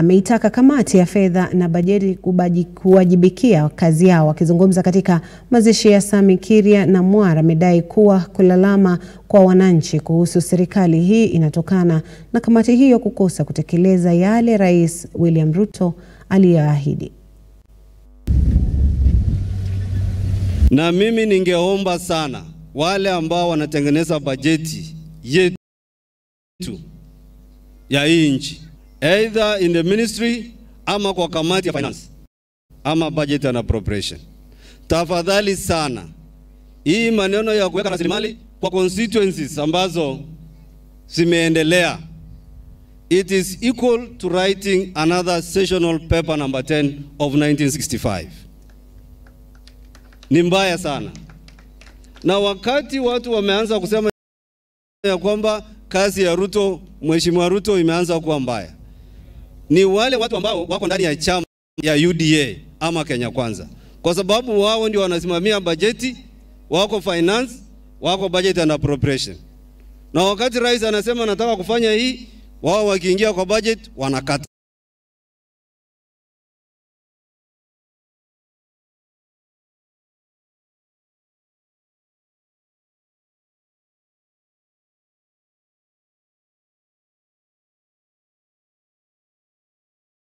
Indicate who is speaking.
Speaker 1: ameitaka kamati ya fedha na bajeti kubaji- kuwajibikia kazi yao. Akizungumza katika mazishi ya Sami Kiria na Mwara, amedai kuwa kulalama kwa wananchi kuhusu serikali hii inatokana na kamati hiyo kukosa kutekeleza yale Rais William Ruto aliyoahidi.
Speaker 2: Na mimi ningeomba sana wale ambao wanatengeneza bajeti yetu ya hii nchi, either in the ministry ama kwa kamati ya finance ama budget and appropriation, tafadhali sana, hii maneno ya kuweka rasilimali kwa constituencies ambazo zimeendelea, it is equal to writing another sessional paper number 10 of 1965 ni mbaya sana. Na wakati watu wameanza kusema ya kwamba kazi ya Ruto, Mheshimiwa Ruto imeanza kuwa mbaya, ni wale watu ambao wako ndani ya chama ya UDA ama Kenya Kwanza, kwa sababu wao ndio wanasimamia bajeti, wako finance, wako budget and appropriation. Na wakati rais anasema nataka kufanya hii, wao wakiingia kwa budget wanakata.